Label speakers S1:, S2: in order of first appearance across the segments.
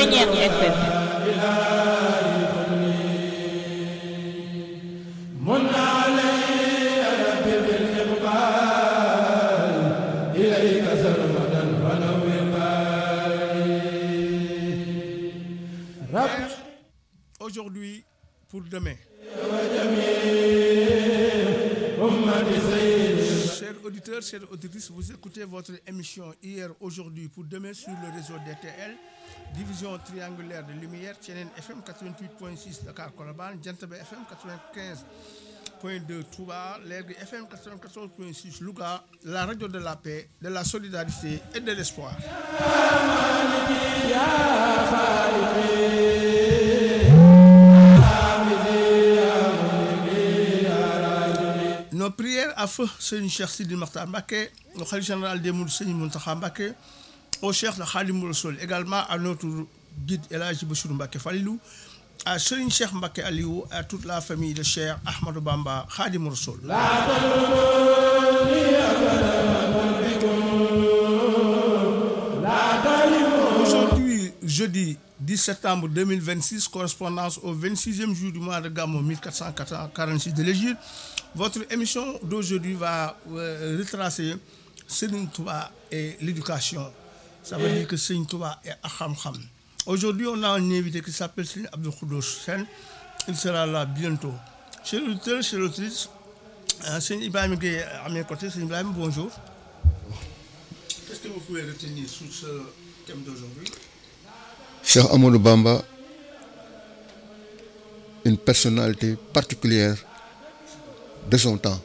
S1: Ceeñeer FM
S2: Aujourd'hui pour demain. Chers auditeurs, chères auditrices, vous écoutez votre émission Hier, aujourd'hui, pour demain sur le réseau DTL, division triangulaire de lumière, TNN FM 88.6 Dakar Colobane, Djantebe FM 95.2 Touba, Lergui FM 94.6 Louga, la radio de la paix, de la solidarité et de l'espoir. Nos prières à feu Seigneur Cheikh Sidi Makhtar Mbacké, au Khalife général des Mourides Seigneur Mountakha Mbacké, au Cheikh de Khadim Rassoul, également à notre guide El Hadji Bassirou Mbacké Falilou, à Serigne Cheikh Mbacké Aliou, à toute la famille de Cheikh Ahmadou Bamba Khadim Rassoul. Aujourd'hui, jeudi 10 septembre 2026, correspondance au 26e jour du mois de Gamou 1446 de l'Égypte. Votre émission d'aujourd'hui va euh, retracer Serigne Touba et l'éducation. Ça veut dire que Serigne Touba est Akham Aujourd'hui, on a un invité qui s'appelle Serigne Abdou Khoudos Sen. Il sera là bientôt. Chers auditeurs, chers auditrices, euh, Serigne Ibrahim Gueye à mes côtés. Serigne Ibrahim, bonjour. Qu'est-ce que vous pouvez retenir sur ce thème d'aujourd'hui
S3: Cheikh Amadou Bamba, une personnalité particulière de son temps.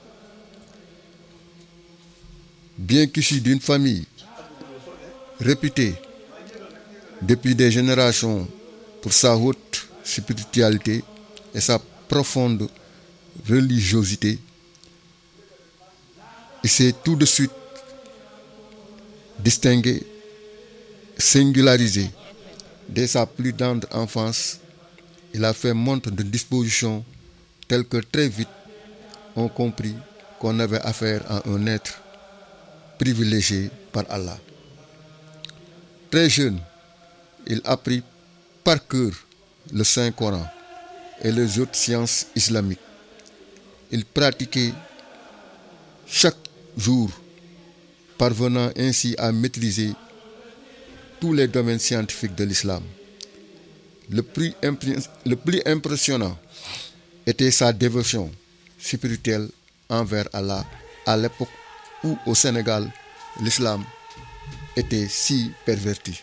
S3: Bien qu'issu d'une famille réputée depuis des générations pour sa haute spiritualité et sa profonde religiosité, il s'est tout de suite distingué, singularisé. Dès sa plus tendre enfance, il a fait montre de disposition telle que très vite on comprit qu'on avait affaire à un être privilégié par Allah. Très jeune, il apprit par cœur le Saint-Coran et les autres sciences islamiques. Il pratiquait chaque jour, parvenant ainsi à maîtriser tous les domaines scientifiques de l'islam. Le plus, impr- le plus impressionnant était sa dévotion spirituelle envers Allah à l'époque où au Sénégal l'islam était si perverti.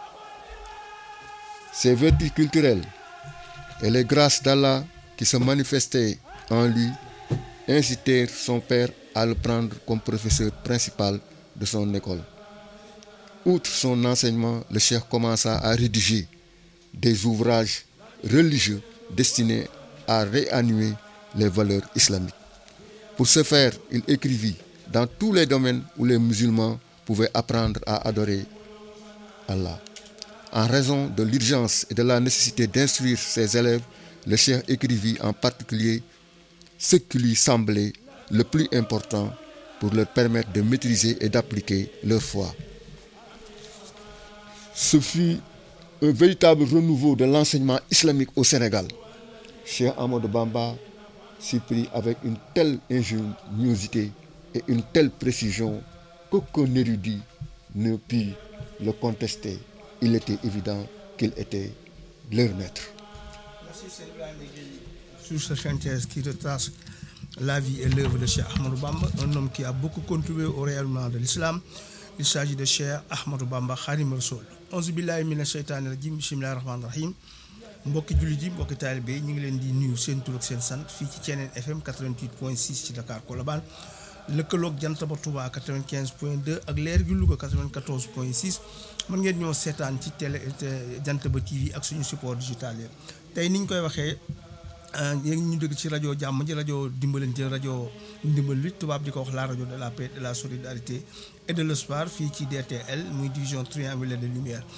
S3: Ses vertus culturelles et les grâces d'Allah qui se manifestaient en lui incitèrent son père à le prendre comme professeur principal de son école. Outre son enseignement, le cheikh commença à rédiger des ouvrages religieux destinés à réanimer les valeurs islamiques. Pour ce faire, il écrivit dans tous les domaines où les musulmans pouvaient apprendre à adorer Allah. En raison de l'urgence et de la nécessité d'instruire ses élèves, le cheikh écrivit en particulier ce qui lui semblait le plus important pour leur permettre de maîtriser et d'appliquer leur foi. Ce fut un véritable renouveau de l'enseignement islamique au Sénégal. Cheikh Amadou Bamba s'y prit avec une telle ingéniosité et une telle précision qu'aucun érudit ne put le contester. Il était évident qu'il était leur maître.
S2: Merci Serigne Ibrahima Gueye sur ce synthèse qui retrace la vie et l'œuvre de Cheikh Ahmadou Bamba, un homme qui a beaucoup contribué au rayonnement de l'islam. Il s'agit de Cheikh Ahmadou Bamba Khadim Rassoul. Auzu billahi mina sheytaani rajim bismillahi rahmaani rahim mbokki jullit yi mbokki taalibe yi ñu ngi leen di nuyu seen tur ak seen sant fii ci Thiénène FM 88.6 ci Dakar Colobane lëkkaloog jant ba Touba 95.2 ak leer gi Louga 94.6 mën ngeen ñoo seetaan ci télé jant ba TV ak suñu support digital yi tey ni ñu koy waxee yéen ñu dégg ci rajo jàmm ji rajo dimbalante rajo ndimbal bi tubaab di ko wax la rajo de la paix de la solidarité et de l'espoir fii ci DTL muy division triangulaire de lumière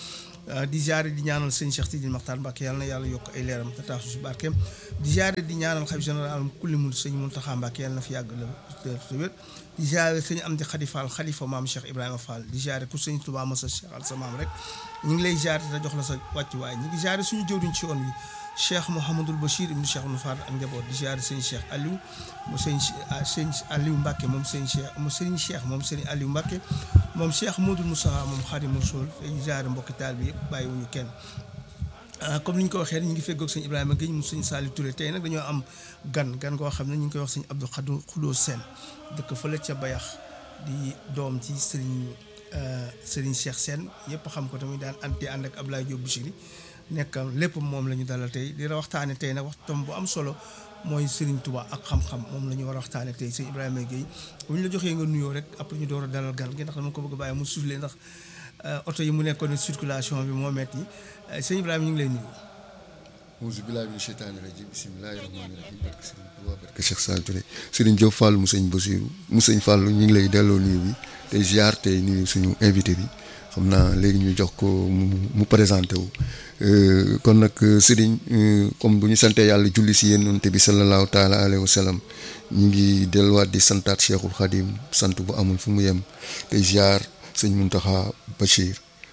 S2: di ziare di ñaanal sëñ Cheikh Tidil Maxtaar Mbàkke yàlla na yàlla yokk ay leeram te taasu si barkeem di ziare di ñaanal xalif général kulli mun sëñ Muntaxa Mbàkke yàlla na fi yàgg la te wér di ziare sëñ Amdi Xadi Fall xalifa maam Cheikh Ibrahima Fall di ziare ku sëñ Tuubaa Masa Cheikh al sa maam rek ñu ngi lay ziare te jox la sa wàccuwaay ñu ngi ziare suñu jëwriñ ci yoon wi cheikh Mouhamadul Bachir ibnu cheikh nu Faat ak njaboot di ziare sëñ Cheikh Aliou mu sëñ sëñ Aliou Mbacke moom sëñ Cheikh mu sëñ Cheikh moom sëñ Aliou Mbacke moom cheikh Modou Moussa moom Xaadimu Rasuul te ñu ziare mbokki taal bi yëpp bàyyiwuñu kenn. comme ni ñu ko waxee ñu ngi feggoog sëñ Ibrahima Guèye mu sëñ Saliou Touré tey nag dañoo am gan gan koo xam ne ñu ngi koy wax sëñ Abdou Khadou Khoudou Sène dëkk fële ca Bayax di doom ci sëriñ sëriñ Cheikh Sène yëpp xam ko tamit daan anti ànd ak Ablaye Diop Bichiri nekkal lépp moom la ñu dalal tey di la waxtaane tey nag waxtaan bu am solo mooy Serigne Touba ak xam-xam moom la ñu war a waxtaane tey sëñ Ibrahima Guèye bu ñu la joxee nga nuyoo rek après ñu door a dalal gan gi ndax dama ko bëgg a bàyyi mu soufflé ndax oto yi mu nekkoon circulation bi moo metti sëñ Ibrahima ñu ngi lay nuyu.
S3: auzu billaahi mina sheytaani rajiim bismillaahi rahmaani rahiim barke Serigne Touba barke Cheikh Saliou Touré Serigne Diop Fall mu sëñ Basiru mu sëñ Fall ñu ngi lay delloo nuyu bi tey ziar tey nuyu suñu invité bi xam naa léegi ñu jox ko mu mu présenté wu. kon nag Serigne comme bu ñu santee yàlla julli si yonent bi sallallahu taala alayhi wa sallam ñu ngi delluwaat di santaat Cheikhul Khadim sant bu amul fu mu yem tey ziar sëñ Muntaxa Bachir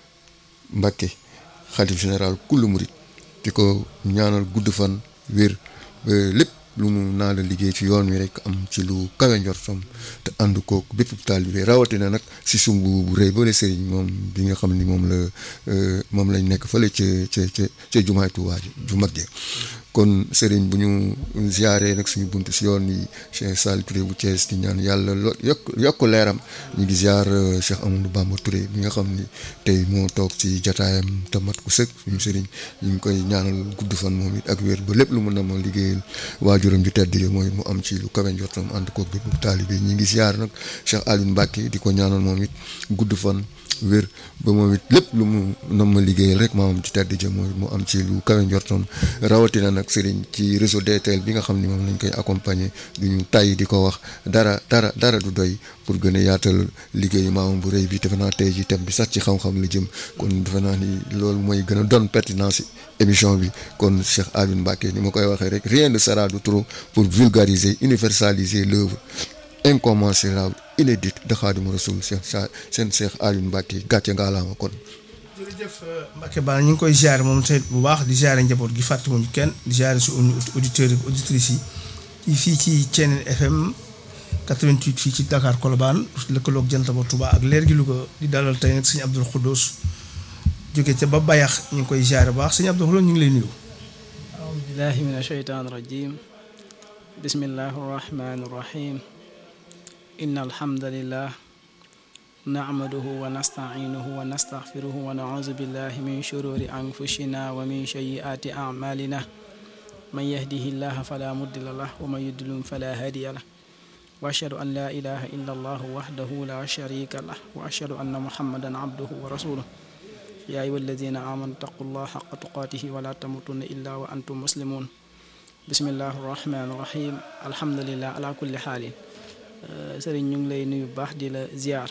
S3: Mbacké xalif général kullu murit di ko ñaanal gudd fan wér lépp lu mu naa la liggéey ci yoon wi rek am ci lu kawe njortam te ànd kook bépp taalibe rawatina nag si sumb bu rëy ba la sëriñ moom bi nga xam ni moom la moom lañ nekk fële ca ca ca ca jumaay Tuubaa ji ju mag ji kon sëriñ bu ñu ziaree nag suñu bunt si yoon wi Cheikh Saliou Touré bu Thiès di ñaan yàlla yokk yokk leeram ñu ngi ziar Cheikh Amadou Bamba Touré bi nga xam ni tey moo toog ci jataayam te mat ku sëkk suñu sëriñ ñu ngi koy ñaanal gudd fan moom it ak wér ba lépp lu mën na ma liggéeyal waajuram ju tedd yi mooy mu am ci lu kawe njortam ànd koog bépp taalibe ñu ngi ziar nag Cheikh Aliou Mbacke di ko ñaanal moom it gudd fan wér ba moom it lépp lu mu nam ma liggéeyal rek maamam ci tedd ja mooy mu am ci lu kawe njortam rawatina nag sëriñ ci réseau DTL bi nga xam ni moom lañ koy accompagner du ñu tay di ko wax dara dara dara du doy pour gën a yaatal liggéeyu maamam bu rëy bi defe naa tey ji thème bi sax ci xam-xam la jëm kon defe naa ni loolu mooy gën a doon pertinence émission bi kon Cheikh Aliou Mbacke ni ma koy waxee rek rien ne sera de trop pour vulgariser universaliser l'œuvre incommensurable inédite de Khadimou Rassoul Cheikh sa seen Cheikh Aliou Mbacke gàcce ngaalaama kon.
S2: jërëjëf Mbacke Ba ñu ngi koy ziare moom tamit bu baax di ziare njaboot gi fàttewuñu kenn di ziare su auditeurs yi auditrices yi fii ci Thiénène FM 88 fii ci Dakar Colobane lëkkaloog jant ba Touba ak leer gi Louga di dalal tey nag sëñ Abdoul Khoudous jóge ca ba Bayax ñu ngi koy ziare bu baax sëñ Abdoul Khoudous ñu ngi lay nuyu.
S1: aoudu billahi min asheytaan rajim bismillahi rahmani rahim inna alhamdulillah nacmaduhu wa nastaciinuhu wa nastaxfiruhu wa nacuudu billahi min shururi anfusina wa min sayyiaati acmalina man yahdihi llaha fala mudilla lah wa man yudlum fala hadiya lah wa ashhadu an la ilaha illa allah wahdahu la sharika lah wa ashhadu anna muhammadan abduhu wa rasuluh ya ayuha alladina amanu taqu llah xaqa tuqaatihi wa la tamutunna illa wa antum muslimun bismillahi rahmani rahim alhamdulillah ala kulli xaalin sëriñ ñu ngi lay nuyu bu baax di la ziar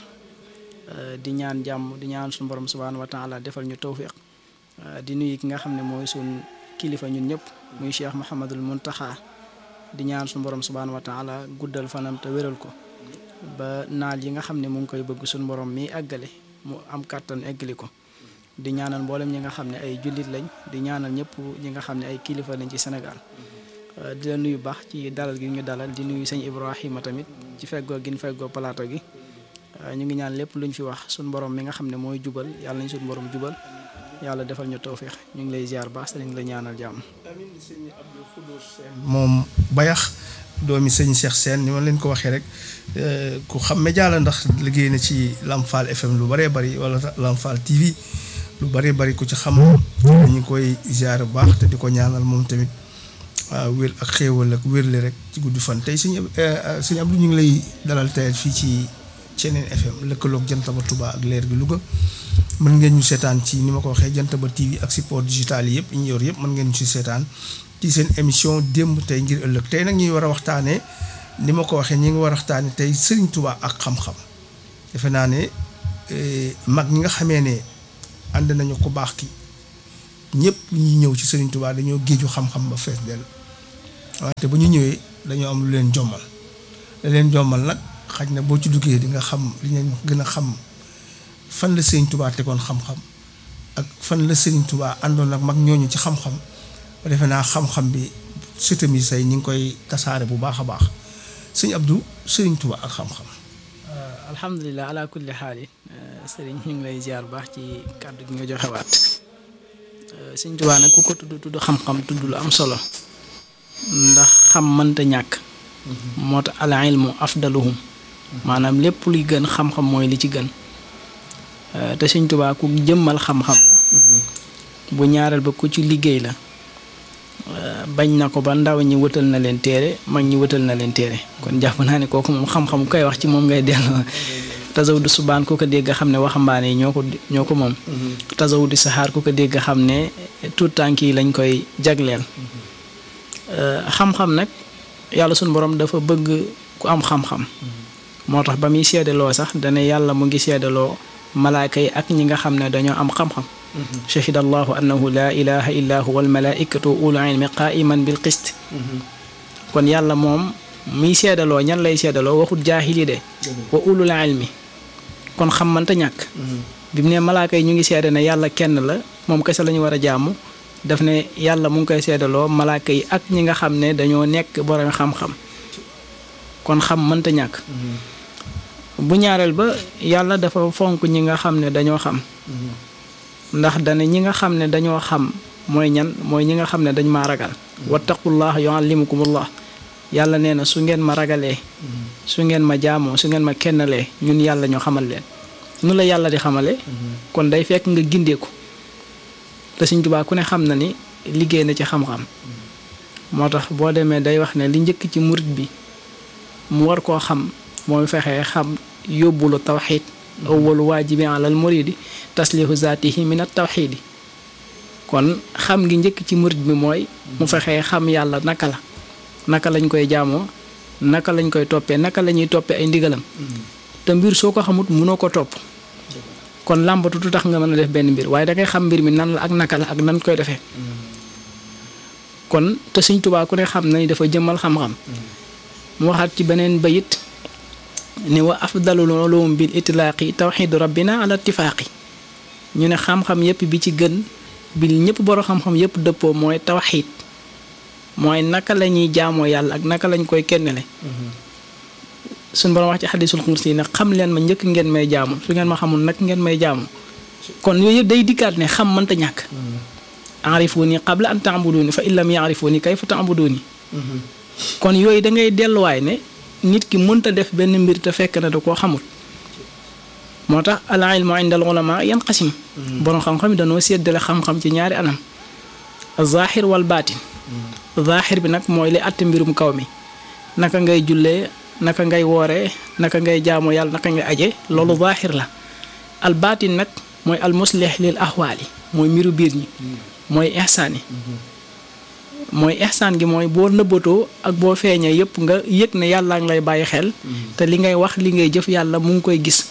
S1: di ñaan jàmm di ñaan suñu borom subhaanahu wa taala defal ñu tawfiq di nuyu ki nga xam ne mooy suñ kilifa ñun ñëpp muy cheikh Mouhamadul Muntaxa di ñaan suñu borom subhaanahu wa taala guddal fanam te wéral ko ba naal yi nga xam ne mu ngi koy bëgg suñu borom mi àggale mu am kàttan eggali ko di ñaanal mboolem ñi nga xam ne ay jullit lañ di ñaanal ñëpp ñi nga xam ne ay kilifa lañ ci Sénégal di la nuyu baax ci dalal gi ñu dalal di nuyu sëñ Ibrahima tamit ci feggoo gi ñu feggoo plateau gi ñu ngi ñaan lépp luñ fi wax suñu borom mi nga xam ne mooy jubal yàlla nañ suñu borom jubal yàlla defal ñu tawféex ñu ngi lay ziar baax sëriñ la ñaanal jàmm.
S2: amiin sëñ Abdou Khoudous Sène moom Bayax doomi sëñ Cheikh Sène ni ma leen ko waxee rek ku xam média la ndax liggéey na ci Lamfal FM lu bëree bëri wala Lamfal TV lu bëree bëri ku ci xam dañu koy ziar bu baax te di ko ñaanal moom tamit. waaw wér ak xéewal ak wérle rek ci guddi fan tey sëñ sëñ Abdou ñu ngi lay dalal tey fii ci Thiénène FM lëkkaloog Jantaba Touba ak leer gi Louga mën ngeen ñu seetaan ci ni ma ko waxee Jantaba TV ak support digital yi yëpp ñu yor yëpp mën ngeen ñu si seetaan ci seen émission démb tey ngir ëllëg tey nag ñuy war a waxtaanee ni ma ko waxee ñi ngi war a waxtaanee tey Serigne Touba ak xam-xam defe naa ne mag ñi nga xamee ne ànd nañu ko baax ki ñëpp ñi ñëw ci Serigne Touba dañoo géeju xam-xam ba fees dell wante bu ñu ñëwee dañoo am lu leen jommal la leen jommal nag xaj na boo ci duggee di nga xam li ngeen gën a xam fan la Serigne Touba tegoon xam-xam ak fan la Serigne Touba àndoon ak mag ñooñu ci xam-xam ba defe naa xam-xam bi sëtam yi say ñi ngi koy tasaare bu baax a baax sëñ Abdou Serigne Touba ak xam-xam.
S1: alhamdulilah ala kulli xaali sëriñ ñu ngi lay ziar baax ci kàddu gi nga joxewaat sëñ Tuubaa nag ku ko tudd tudd xam-xam tudd lu am solo ndax xam mënta ñàkk moo tax al ilmu afdaluhum maanaam lépp luy gën xam-xam mooy li ci gën te sëñ Tuubaa ku jëmmal xam-xam la bu ñaareel ba ku ci liggéey la bañ na ko ba ndaw ñi wëtal na leen téere mag ñi wëtal na leen téere kon jàpp naa ne kooku moom xam-xam koy wax ci moom ngay delloo tasawudu subaan ku ko dégg xam ne waxambaane yi ñoo ko ñoo ko moom tasawudu saxaar ku ko dégg xam ne tout tànk yi lañ koy jagleel xam-xam nag yàlla suñu borom dafa bëgg ku am xam-xam moo tax ba muy seedaloo sax dana yàlla mu ngi seedaloo malaaka yi ak ñi nga xam ne dañoo am xam-xam shahida allahu annahu laa ilaha illa huwa almalaikatu ulu ilmi qaiman bil qist kon yàlla moom muy seedaloo ñan lay seedaloo waxut jaahili de wa ulul ilmi kon xam mënta ñàkk bi mu ne malaaka yi ñu ngi seede ne yàlla kenn la moom kese la ñu war a jaamu daf ne yàlla mu ngi koy seedaloo malaaka yi ak ñi nga xam ne dañoo nekk borom xam-xam kon xam mënta ñàkk bu ñaareel ba yàlla dafa fonk ñi nga xam ne dañoo xam ndax dana ñi nga xam ne dañoo xam mooy ñan mooy ñi nga xam ne dañ maa ragal wattaqullah yuallimukumullah yàlla nee na su ngeen ma ragalee su ngeen ma jaamoo su ngeen ma kennalee ñun yàlla ñoo xamal leen nu la yàlla di xamale kon day fekk nga gindeeku te Sëñ Tuubaa ku ne xam na ni liggéey na ci xam-xam moo tax boo demee day wax ne li njëkk ci murit bi mu war koo xam mooy fexee xam yóbbulu tawxiid awwalu waajibi alal muridi taslihu zaatihi min at tawxiidi kon xam ngi njëkk ci murit bi mooy mu fexee xam yàlla naka la naka lañ koy jaamoo naka lañ koy toppee naka la ñuy toppee ay ndigalam te mbir soo ko xamut mënoo ko topp kon làmbatu du tax nga mën a def benn mbir waaye da ngay xam mbir mi nan la ak naka la ak nan koy defee kon te Sëñ Tuubaa ku ne xam na ni dafa jëmmal xam-xam mu waxaat ci beneen bayit ni wa afdalul ulum bil itlaaqi tawxidu rabbina ala ittifaaqi ñu ne xam-xam yépp bi ci gën bi ñëpp borom xam-xam yépp dëppoo mooy tawxid mooy naka la ñuy jaamoo yàlla ak naka lañ koy kennele suñ borom wax ci xadisul xursi ne xam leen ma njëkk ngeen may jaamu su ngeen ma xamul nag ngeen may jaamu kon yooyu yëpp day dikkaat ne xam mënta ñàkk arifuni qabla an taabuduni fa in lam yaarifuni kayfa taabuduni kon yooyu da ngay delluwaay ne nit ki mënta def benn mbir te fekk na da koo xamul moo tax al ilmu inda al ulama yanqasim borom xam-xam yi dañoo séddale xam-xam ci ñaari anam zahir wal baatin zahir bi nag mooy li àtte mbirum kaw mi naka ngay jullee naka ngay wooree naka ngay jaamu yàlla naka ngay aje loolu zahir la al baatin nag mooy al muslih lil ahwaali mooy mbiru biir ñi mooy ihsaan yi mooy ihsaan gi mooy boo nëbbatoo ak boo feeñee yëpp nga yëg ne yàlla ngi lay bàyyi xel te li ngay wax li ngay jëf yàlla mu ngi koy gis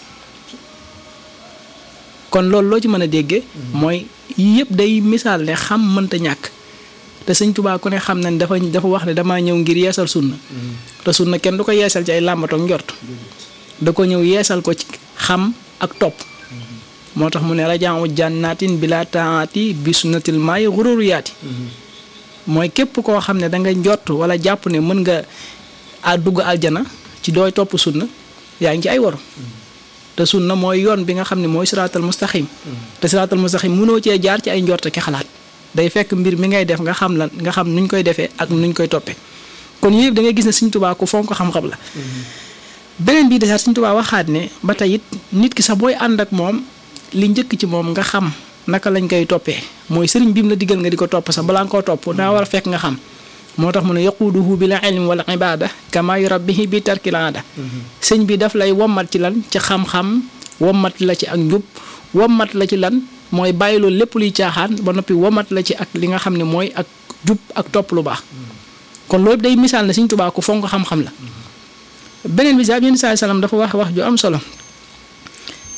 S1: kon loolu loo ci mën a déggee mooy yëpp day misaal ne xam mënta ñàkk te sëñ Tuubaa ku ne xam na ne dafa dafa wax ne damaa ñëw ngir yeesal sunna te sunna kenn du ko yeesal ci ay làmbatoog njort da ko ñëw yeesal ko ci xam ak topp moo tax mu ne rajaawu jànnaatin bila taati bi sunnatil maayi xururu yaati mooy képp koo xam ne da nga njort wala jàpp ne mën nga a dugg aljana ci dooy topp sunna yaa ngi ci ay waru te sunna mooy yoon bi nga xam ne mooy siraatal mustaqim te siraatal mustaqim mënoo cee jaar ci ay njort ki xalaat day fekk mbir mi ngay def nga xam lan nga xam nuñ koy defee ak nuñ koy toppee kon yëpp da ngay gis ne Sëñ Tuubaa ku fonk xam-xam la beneen bii desaat Sëñ Tuubaa waxaat ne ba tey it nit ki sax booy ànd ak moom li njëkk ci moom nga xam naka lañ koy toppee mooy sëriñ bi mu la digal nga di ko topp sax balaa nga koo topp daa war a fekk nga xam moo tax mu ne yaquuduhu bil ilmi wal ibada kama yurabbihi bi tarkil aada sëñ bi daf lay wommat ci lan ci xam-xam wommat la ci ak njub wommat la ci lan mooy bàyyi loolu lépp luy caaxaan ba noppi wommat la ci ak li nga xam ne mooy ak jub ak topp lu baax kon loolu day misaal ne Sëñ Tuubaa ku fonk xam-xam la beneen bi sax yenn saa salaam dafa wax wax ju am solo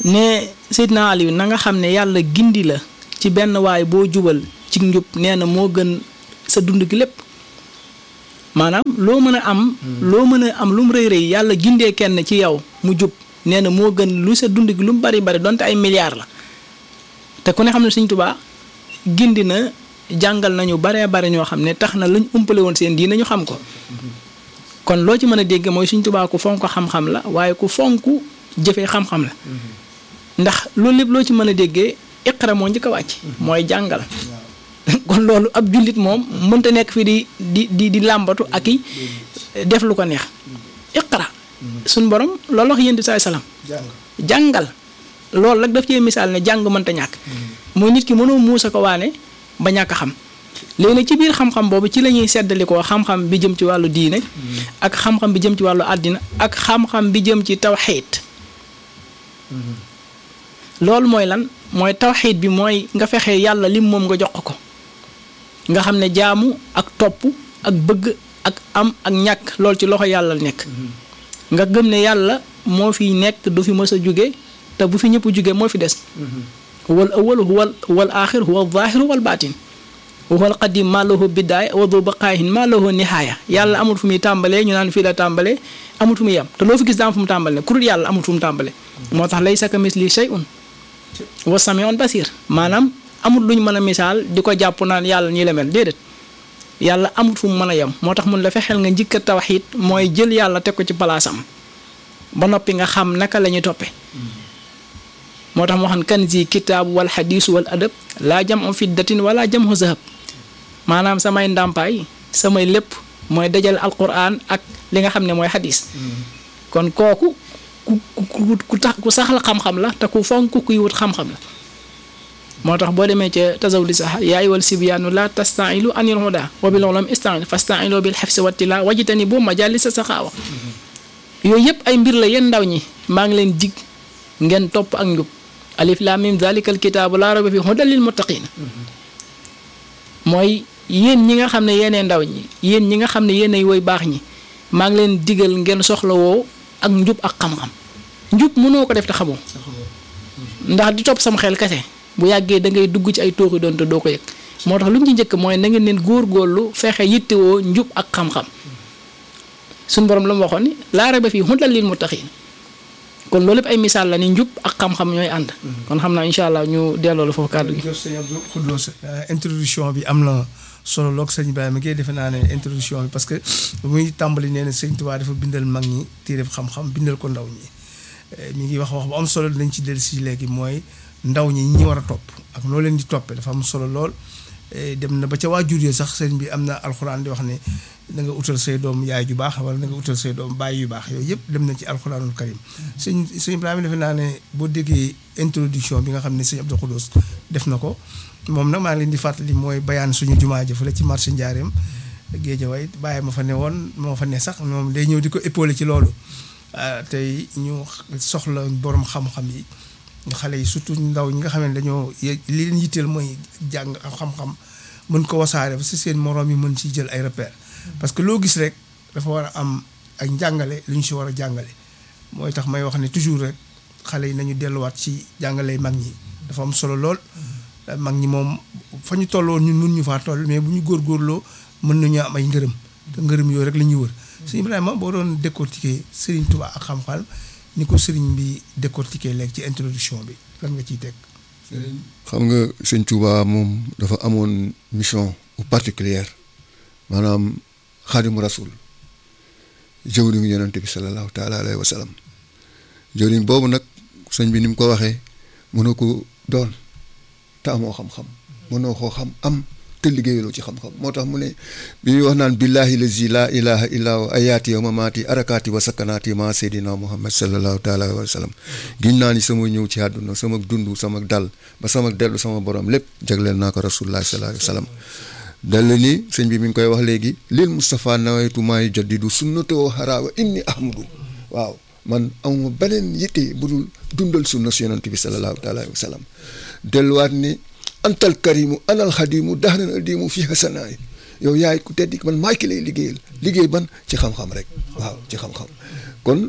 S1: ne Seydina Aliou na nga xam ne yàlla gindi la ci benn waay boo jubal ci njub nee na moo gën sa dund gi lépp maanaam loo mën a am loo mën a am lu mu rëy rëy yàlla gindee kenn ci yow mu jub nee na moo gën lu sa dund gi lu mu bari bari donte ay milliards la te ku ne xam ne Sëñ Tuubaa gindi na jàngal nañu baree bari ñoo xam ne tax na luñ umpale woon seen diine ñu xam ko kon loo ci mën a dégg mooy Sëñ Tuubaa ku fonk xam-xam la waaye ku fonk jëfee xam-xam la ndax loolu lépp loo ci mën a déggee iqra moo njëkk a wàcc mooy jàngal kon loolu ab jullit moom mënta nekk fii di di di di làmbatu ak i def lu ko neex iqra suñ borom loolu wax yéen di saay salaam jàngal loolu rek daf cee misaal ne jàng mënta ñàkk mooy nit ki mënoo muusa ko waane ba ñàkk a xam léegi nag ci biir xam-xam boobu ci la ñuy seddalikoo xam-xam bi jëm ci wàllu diine ak xam-xam bi jëm ci wàllu àddina ak xam-xam bi jëm ci tawxiid loolu mooy lan mooy tawxiid bi mooy nga fexe yàlla lim moom nga jox ko nga xam ne jaamu ak topp ak bëgg ak am ak ñàkk loolu ci loxo yàlla nekk nga gëm ne yàlla moo fi nekk du fi mës a jóge te bu fi ñëpp jóge moo fi des wal awal huwal wal aaxir huwal zaahiru wal baatin huwal qadim maa lahu bidaaya wa du baqaahin maa lahu nihaaya yàlla amul fu muy tàmbalee ñu naan fii la tàmbalee amul fu muy yem te loo fi gis daam fu mu tàmbalee ku dul yàlla amul fu mu tàmbalee moo tax laysa kamislihi shay'un wa samiun basir maanaam amul luñ mën a misaal di ko jàpp naan yàlla ñii la mel déedéet yàlla amul fu mu mën a yem moo tax mun la fexeel nga njëkk a tawxiid mooy jël yàlla teg ko ci palaasam ba noppi nga xam naka la ñuy toppe moo tax moo xam kan zi kitaabu wal xadiisu wal adab laa jam am fiddatin wala jam u zahab maanaam samay ndàmpaay samay lépp mooy dajale alquran ak li nga xam ne mooy xadis kon kooku ku ku ku tax ku saxal xam-xam la te ku fonk kuy wut xam-xam la moo tax boo demee ca tasaw di sax yaay wal sibyaanu la tastailu anil huda wa bil ulum istain fastailu bil xefsi wattila wajitani bu majalisa saxaawa yooyu yëpp ay mbir la yéen ndaw ñi maa ngi leen dig ngeen topp ak njub alif lam mim zalikal kitaabu laa rayba fi hudan lil muttaqin mooy yéen ñi nga xam ne yéenee ndaw ñi yéen ñi nga xam ne yéenay woy baax ñi maa ngi leen digal ngeen soxlawoo ak njub ak xam-xam njub mënoo ko def te xamoo ndax di topp sama xel kese bu yàggee da ngay dugg ci ay tooxi doon te doo ko yëg moo tax lu ñu ci njëkk mooy na ngeen leen góor-góorlu fexe yittewoo njub ak xam-xam suñu borom la mu waxoon ni laa rayba fii hudan lil muttaqin kon loolu lépp ay misaal la ni njub ak xam-xam ñooy ànd. kon xam naa incha allah ñu delloo la foofu kàddu gi.
S2: jërëjëf sëñ Abdou Khoudous introduction bi am na solo lool sëñ Ibrahima Guèye defe naa ne introduction bi parce que muy tàmbali nee na sëñ Tuubaa dafa bindal mag ñi téere xam-xam bindal ko ndaw ñi mi ngi wax wax bu am solo dinañ ci dellu si léegi mooy ndaw ñi ñi war a topp ak noo leen di toppee dafa am solo lool. dem na ba ca waajur yi sax sëñ bi am na alxuraan di wax ne da nga utal say doom yaay ju baax wala da nga utal say doom baay yu baax yooyu yëpp dem na ci alxuraanul karim sëñ sëñ Ibrahima defe naa ne boo déggee introduction bi nga xam ne sëñ Abdou Khoudous def na ko moom nag maa ngi leen di fàttali mooy bayaan suñu jumaa ji fële ci marché Njaareem Géejawaay bàyyi ma fa ne woon moo fa ne sax moom day ñëw di ko épaulé ci loolu tey ñu soxla borom xam-xam yi xale yi surtout ndaw ñi nga xam ne dañoo li leen yitteel mooy jàng xam-xam mën ko wasaare ba si seen moroom yi mën ci jël ay repères parce que loo gis rek dafa war a am ay njàngale lu ñu si war a jàngale mooy tax may wax ne toujours rek xale yi nañu delluwaat ci jàngale mag ñi dafa am solo lool mag ñi moom fa ñu tolloon ñun mun ñu faa toll mais bu ñu góorgóorloo mën nañu am ay ngërëm te ngërëm yooyu rek la ñuy wër sëñ Ibrahima boo doon décortiquer Serigne Touba ak xam-xam ni ko sëriñ bi décortiquer léegi ci introduction bi lan nga ciy teg.
S3: xam nga sëñ Touba moom dafa amoon mission particulière maanaam xaadimu rasul jëwriñu yonente bi sallallahu taala alayhi wa sallam jëwriñ boobu nag sëñ bi ni mu ko waxee mënoo ko doon te amoo xam-xam mënoo koo xam am te liggéeyaloo ci xam-xam moo tax mu ne bi ñuy wax naan billahi lazi la ilaha illa wa ayaati wa mamaati arakaati wa sakanaati ma seydina muhammad sallallahu taala wa sallam giñ naa ni sama ñëw ci àdduna sama dund sama dal ba sama dellu sama borom lépp jagleel naa ko rasulullah sallallahu alayhi wa sallam dal ni sëñ bi mi ngi koy wax léegi lil Moustapha nawaytu maayu jaddidu sunnatoo xaraawa inni ahmadu waaw man amuma beneen yitte bu dul dundal sunna si yonent bi sallallahu taala wa sallam delluwaat ni antal karimu anal xadimu daxaran adimu fii xasanaay yow yaay ku teddi man maay ki lay liggéeyal liggéey ban ci xam-xam rek waaw ci xam-xam kon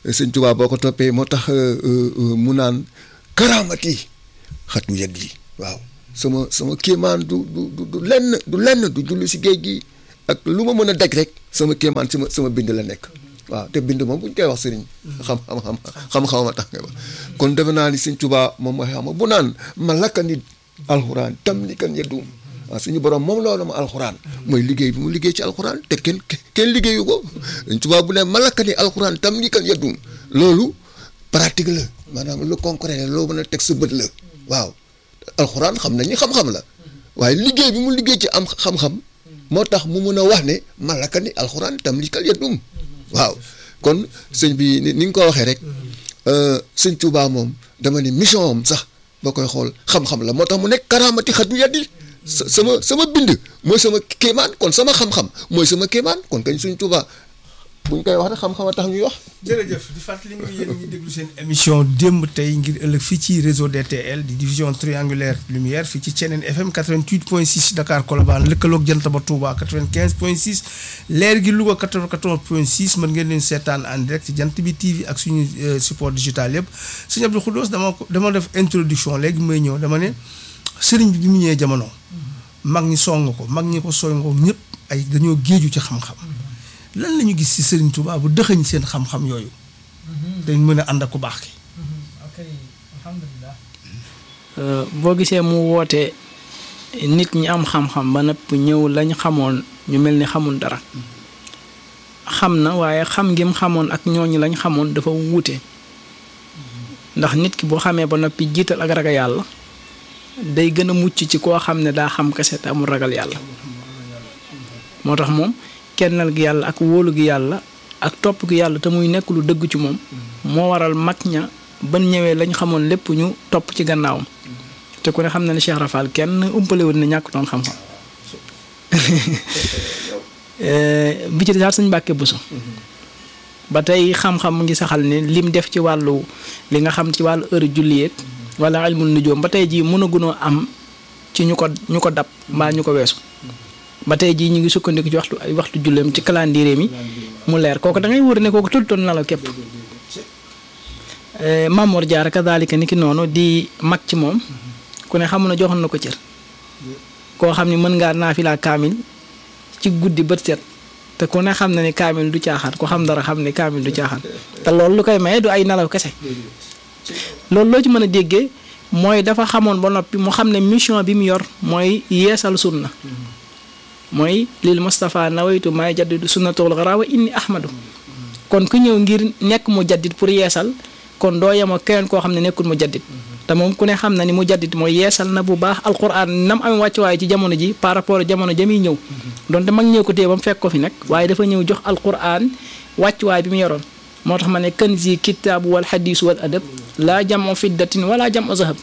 S3: sëñ Tuubaa boo ko toppee moo tax mu naan karaamati xatu yet yi waaw sama sama kéemaan du du du lenn du lenn du julli si géej gi ak lu ma mën a daj rek sama kéemaan sama sama bind la nekk waaw te bind moom bu ñu koy wax sëriñ xam xam xam xam-xam ma tax nga ba kon defe naa ni sëñ Tuubaa moom mooy xam bu naan ma lakka nit alxuraan tam ni kan yedduum waaw suñu borom moom loolu ma alxuraan mooy liggéey bi mu liggéey ci alxuraan te kenn kenn liggéeyu ko sëñ Tuubaa bu ne ma lakka ni alxuraan tam ni kan yedduum loolu pratique la maanaam lu concret la loo mën a teg sa bët la waaw alxuraan xam nañu xam-xam la waaye liggéey bi mu liggéey ci am xam-xam moo tax mu mun a wax ne malaka ni alxuraan tam li kal yedum waaw kon sëñ bi ni nga ko waxee rek sëñ Tuubaa moom dama ne mission am sax boo koy xool xam-xam la moo tax mu nekk karaamati xatu yeddi sama sama bind mooy sama kéemaan kon sama xam-xam mooy sama kéemaan kon kañ sëñ Tuubaa buñ koy wax rek xam-xam a tax ñuy wax.
S2: jërëjëf di fàttali ñu yéen ñi déglu seen émission démb tey ngir ëllëg fii ci réseau DTL di division triangulaire lumière fii ci Thiénène FM 88.6 Dakar Colobane lëkkaloog jant ba Touba 95.6 leer gi Louga 94.6 mën ngeen leen seetaan en direct ci jant bi TV ak suñu support digital yëpp sëñ Abdou Khoudous dama ko dama def introduction léegi may ñëw dama ne sëriñ bi bi mu ñëwee jamono mag ñi song ko mag ñi ko song ko ñëpp ay dañoo géeju ci xam-xam. lan la ñu gis ci Serigne Touba bu dëxëñ seen xam-xam yooyu. dañ mën a ànd ak ku baax ki.
S1: ok alhamdulilah. boo gisee mu woote nit ñi am xam-xam ba nëpp ñëw lañ xamoon ñu mel ni xamul dara. xam na waaye xam ngim xamoon ak ñooñu lañ xamoon dafa wuute. ndax nit ki boo xamee ba noppi jiital ak ragal yàlla. day gën a mucc ci koo xam ne daa xam kese te amul ragal yàlla. moo tax moom. kennal gi yàlla ak wóolu gi yàlla ak topp gi yàlla te muy nekk lu dëgg ci moom moo waral mag ña ban ñëwee lañ xamoon lépp ñu topp ci gannaawam te ku ne xam na ne Cheikh Rafal kenn umpalewul ne ñàkk doon xam-xam bi ci desaat suñ Mbàkke Buso ba tey xam-xam mu ngi saxal ne lim def ci wàllu li nga xam ci wàllu heure julliyeeg wala ilmul nujoom ba tey jii mën a gunoo am ci ñu ko ñu ko dab mbaa ñu ko weesu ba tey jii ñu ngi sukkandiku ci waxtu ay waxtu julleem ci calendrier mi mu leer kooku da ngay wóor ne kooku tëdd toon na la képp Mamour Diarra kadaalika ni ki noonu di mag ci moom ku ne xamu na joxoon na ko cër koo xam ni mën ngaa naafilaa kaamil ci guddi bët set te ku ne xam na ni kaamil du caaxaan ku xam dara xam ne kaamil du caaxaan te loolu lu koy maye du ay nelaw kese loolu loo ci mën a déggee mooy dafa xamoon ba noppi mu xam ne mission bi mu yor mooy yeesal sunna mooy lil Moustapha nawaytu may jaddidu sunnatul xara wa inni ahmadu kon ku ñëw ngir nekk mu jaddit pour yeesal kon doo yemoo keneen koo xam ne nekkul mu jaddit te moom ku ne xam na ni mu jaddit mooy yeesal na bu baax alquran nam amee wàccuwaay ci jamono ji par rapport jamono jamiy ñëw donte mag ñëw ko téye ba mu fekk ko fi nag waaye dafa ñëw jox alquran wàccuwaay bi mu yoroon moo tax ma ne kanzi kitaabu wal xadiis wal adab laa jamo fiddatin wala jamo zahab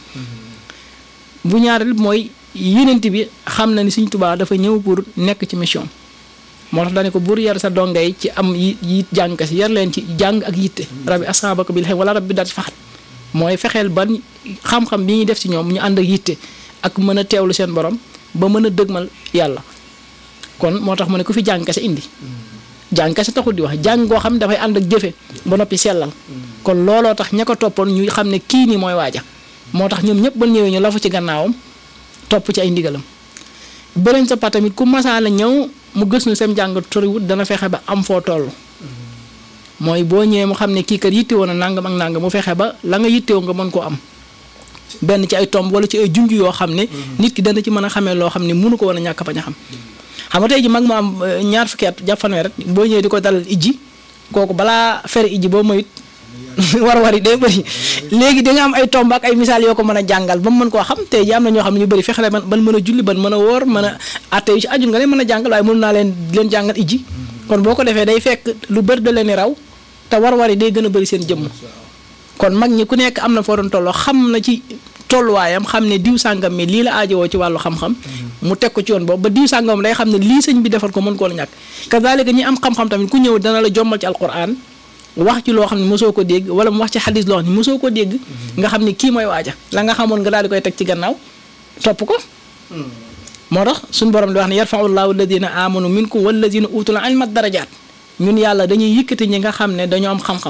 S1: bu ñaareel mooy yenent bi xam na ni Sëñ Tuubaa dafa ñëw pour nekk ci mission moo tax daane ko buur yar sa dongay ci am yi yit jàng si yar leen ci jàng ak yitte rabbi asaabaka bil xel wala rabbi daal ci faxat mooy fexeel ban xam-xam bi ñuy def ci ñoom ñu ànd ak yitte ak mën a teewlu seen borom ba mën a dëgmal yàlla kon moo tax mu ne ku fi jàng kese indi jàng kese taxul di wax jàng goo xam ne dafay ànd ak jëfe ba noppi sellal kon looloo tax ña ko toppoon ñu xam ne kii nii mooy waaja moo tax ñoom ñëpp ba ñëwee ñu lafu ci gannaawam topp ci ay ndigalam beneen sa pa tamit ku masaana ñëw mu gës nu seen jàng toriwut dana fexe ba am foo toll mooy boo ñëwee mu xam ne kii kat yitte woon a nangam ak nangam mu fexe ba la nga yittewoo nga mën koo am benn ci ay tomb wala ci ay junj yoo xam ne nit ki dana ci mën a xamee loo xam ne mënu ko woon a ñàkk bañ a xam xam nga tey ji mag mu am ñaar fukki at jàpp fanweer rek boo ñëwee di ko dalal ijji kooku balaa fere ijji boo moyit war war yi day bëri léegi da nga am ay tomb ak ay misaal yoo ko mën a jàngal ba mu mën koo xam tey ji am na ñoo xam ne ñu bëri fexele ban ban mën a julli ban mën a woor mën a atte yu ci aju nga leen mën a jàngal waaye mënu naa leen leen jàngal ijji kon boo ko defee day fekk lu bëri da leen raw te war war yi day gën a bëri seen jëmm kon mag ñi ku nekk am na foo doon tolloo xam na ci tolluwaayam xam ne diw sàngam mi lii la aajowoo ci wàllu xam-xam mu teg ko ci yoon boobu ba diw sàngam day xam ne lii sëñ bi defal ko mën koo la ñàkk kazalika ñi am xam-xam tamit ku ñëw dana la jommal ci alquran wax ci loo xam ne mosoo ko dégg wala mu wax ci xadis loo xam ne mosoo ko dégg nga xam ne kii mooy waaja la nga xamoon nga daal di koy teg ci gannaaw topp ko moo tax suñu borom di wax ne yarfau llahu alladina amanu minkum walladina utul ilma darajaat ñun yàlla dañuy yëkkati ñi nga xam ne dañoo am xam-xam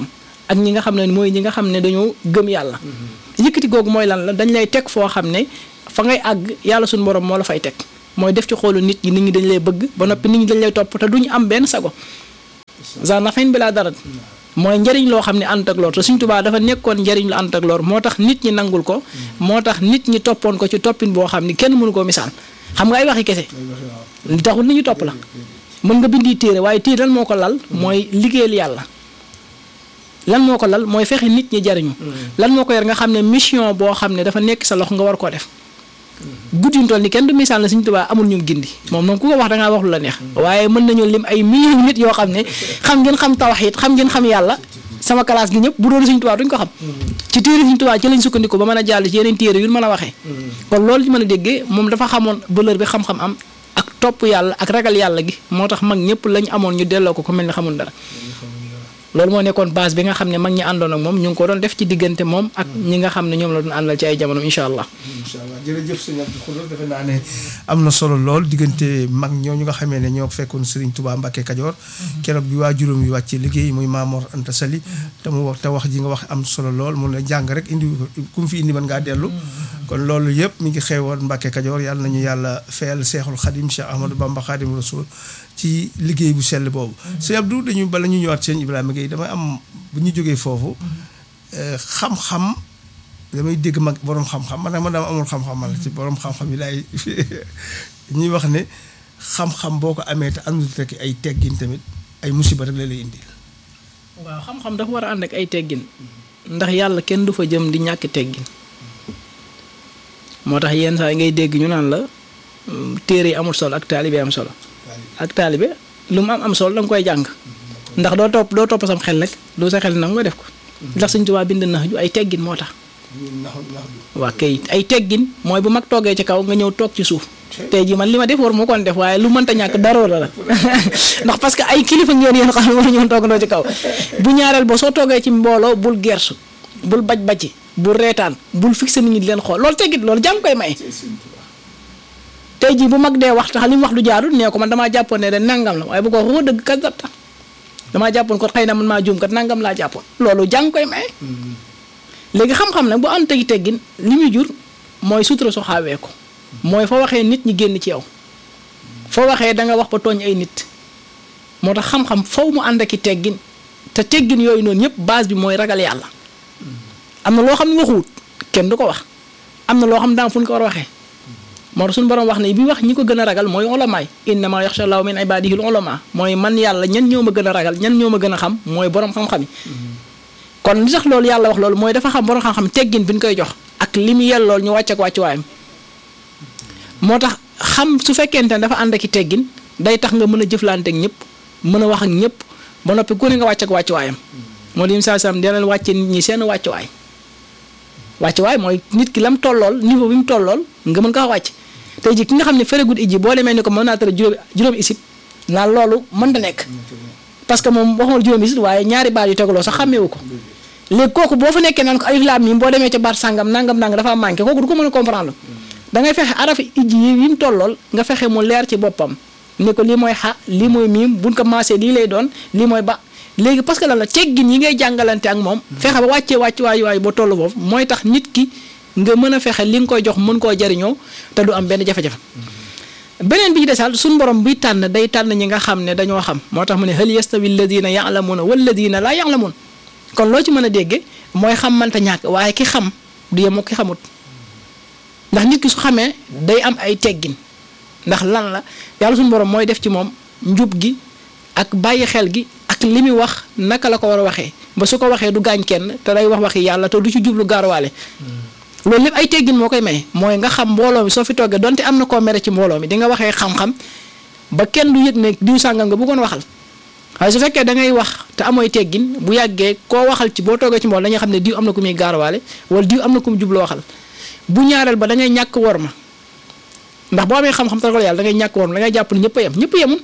S1: ak ñi nga xam ne mooy ñi nga xam ne dañoo gëm yàlla yëkkati googu mooy lan la dañ lay teg foo xam ne fa ngay àgg yàlla suñu borom moo la fay teg mooy def ci xoolu nit ñi nit ñi dañ lay bëgg ba noppi nit ñi dañ lay topp te duñu am benn sago za nafin bi laa dara mooy njëriñ loo xam ne ànd ak lor te Sëñ Tuubaa dafa nekkoon njëriñ lu ànd ak lor moo tax nit ñi nangul ko moo tax nit ñi toppoon ko ci toppin boo xam ni kenn mënu koo misaal xam nga ay waxi kese li taxul nit ñi topp la mën nga bindi téere waaye téere lan moo ko lal mooy liggéeyal yàlla lan moo ko lal mooy fexe nit ñi jariñu lan moo ko yor nga xam ne mission boo xam ne dafa nekk sa loxo nga war koo def guddi ñu toll ni kenn du misaal na Sëñ Tuubaa amul ñu gindi moom noonu ku ko wax da ngaa wax lu la neex waaye mën nañu lim ay millions nit yoo xam ne xam ngeen xam tawhiid xam ngeen xam yàlla sama classe gi ñëpp bu doon Sëñ Tuubaa duñ ko xam ci téere Sëñ Tuubaa ci lañ sukkandiku ba mën a jàll ci yeneen téere yu mën a waxee kon loolu ci mën a déggee moom dafa xamoon valeur bi xam-xam am ak topp yàlla ak ragal yàlla gi moo tax mag ñëpp lañ amoon ñu delloo ko ko mel ni xamul dara loolu moo nekkoon base bi nga xam ne mag ñi àndoon ak moom ñu ngi ko doon def ci diggante moom ak ñi nga xam ne ñoom la doon àndal ci ay jamono incha allah.
S2: incha allah jërëjëf sëñ Abdou Khoudous defe naa ne am na solo lool diggante mag ñooñu nga xamee ne ñoo fekkoon Serigne Touba Mbacke Kajoor keroog bi waa juróom yi wàccee liggéey muy Mamor Anta Sali te mu wax te wax ji nga wax am solo lool mun la jàng rek indi ku mu fi indi mën ngaa dellu kon loolu yëpp mi ngi xewoon Mbacke Kajoor yàlla nañu yàlla fayal Seexul Xadim Cheikh Ahmadou Bamba Xadim Rasul ci liggéey bu sell boobu sëñ Abdou dañu bala ñu ñëwaat sëñ Ibrahima Gueye damay am bu ñu jógee foofu xam-xam damay dégg mag borom xam-xam man nag man dama amul xam-xam man ci borom xam-xam yi laay ñuy wax ne xam-xam boo ko amee te àndul rek ay teggin tamit ay musiba rek la lay indil.
S1: waaw xam-xam dafa war a ànd ak ay teggin ndax yàlla kenn du fa jëm di ñàkk teggin moo tax yenn saa yi ngay dégg ñu naan la téere yi amul solo ak taalibe am solo ak taalibe lu mu am am solo da nga koy jàng ndax doo topp doo topp sam xel rek doo sa xel nag nga def ko ndax Sëñ Tuubaa bind na ju ay teggin moo tax. waa kay ay teggin mooy bu mag toogee ci kaw nga ñëw toog ci suuf tey jii man li ma def war moo koon def waaye lu mënta ñàkk daroo la ndax parce que ay kilifa ngeen yéen xam ne war ñoon toogandoo ci kaw bu ñaareel ba soo toogee ci mbooloo bul gersu bul baj baji bul reetaan bul fixé nit ñi di leen xool loolu teggit loolu jàng koy may tey jii bu mag dee wax tax li mu wax du jaarul nee ko man damaa jàppoon ne de nangam la waaye bu ko waxoo dëgg kat data damaa jàppoon ko xëy na man maa juum kat nangam laa jàppoon loolu jàng koy may léegi xam-xam nag bu am tegi teggin li muy jur mooy sutura su xaawee ko mooy foo waxee nit ñi génn ci yow foo waxee da nga wax ba tooñ ay nit moo tax xam-xam faw mu ànd ak i teggin te teggin yooyu noonu yëpp base bi mooy ragal yàlla am na loo xam ne waxuwut kenn du ko wax am na loo xam daam fu ñu ko war a waxee moo tax suñu borom wax ne bi wax ñi ko gën a ragal mooy ulamaay innama yaxsha llaahu min ibaadihi ulama mooy man yàlla ñan ñoo ma gën a ragal ñan ñoo ma gën a xam mooy borom xam-xam yi kon li tax loolu yàlla wax loolu mooy dafa xam borom xam-xam teggin bi ñu koy jox ak li mu yellool ñu wàcc ak wàccuwaayam moo tax xam su fekkente ne dafa ànd ak i teggin day tax nga mën a jëflante ak ñëpp mën a wax ak ñëpp ba noppi ku ne nga wàcc ak wàccuwaayam moo di saa sam dina leen wàcce nit ñi seen wàccuwaay wàccuwaay mooy nit ki lam tollool niveau bi mu tollool nga mën kaa wàcc tey ji ki nga xam ne feregut iji boo demee ni ko mën naa tara juróomi juróomi isib naan loolu mën da nekk parce que moom waxuma juróomi isib waaye ñaari baat yu tegaloo sax xàmmeewu ko léegi kooku boo fa nekkee naan ko alif laam miim boo demee ca baat sàngam nangam nangam dafa manqué kooku du ko mën a comprendre da ngay fexe araf ijji yi yi mu tollool nga fexe mu leer ci boppam ne ko lii mooy xa lii mooy miim buñ ko maasee lii lay doon lii mooy ba léegi parce que lan la teggin yi ngay jàngalante ak moom fexe ba wàccee wàcc waay waay boo toll foofu mooy tax nit ki nga mën a fexe li nga koy jox mën koo jariñoo te du am benn jafe-jafe beneen bi ci desal suñu borom buy tànn day tànn ñi nga xam ne dañoo xam moo tax mu ne hal yastawi alladina ya'lamuna walladina laa ya'lamun kon loo ci mën a dégge mooy xam mënta ñàkk waaye ki xam du yem ki xamut ndax nit ki su xamee day am ay teggin ndax lan la yàlla suñu borom mooy def ci moom njub gi ak bàyyi xel gi ak li muy wax naka la ko war a waxee ba su ko waxee du gaañ kenn te day wax waxi yàlla te du ci jublu gaaruwaale loolu lépp ay teggin moo koy may mooy nga xam mbooloo mi soo fi toggee donte am na koo mere ci mbooloo mi di nga waxee xam-xam ba kenn du yëg ne diw sàngam nga bëggoon waxal waaye su fekkee da ngay wax te amooy teggin bu yàggee koo waxal ci boo toogee ci mbooloo dañuy xam ne diw am na ku muy gaaruwaale wala diw am na ku mu jublu waxal bu ñaareel ba da ngay ñàkk wor ma ndax boo amee xam-xam te ragal yàlla da ngay ñàkk wor ma da ngay jàpp ne ñëpp a yem ñëpp yemul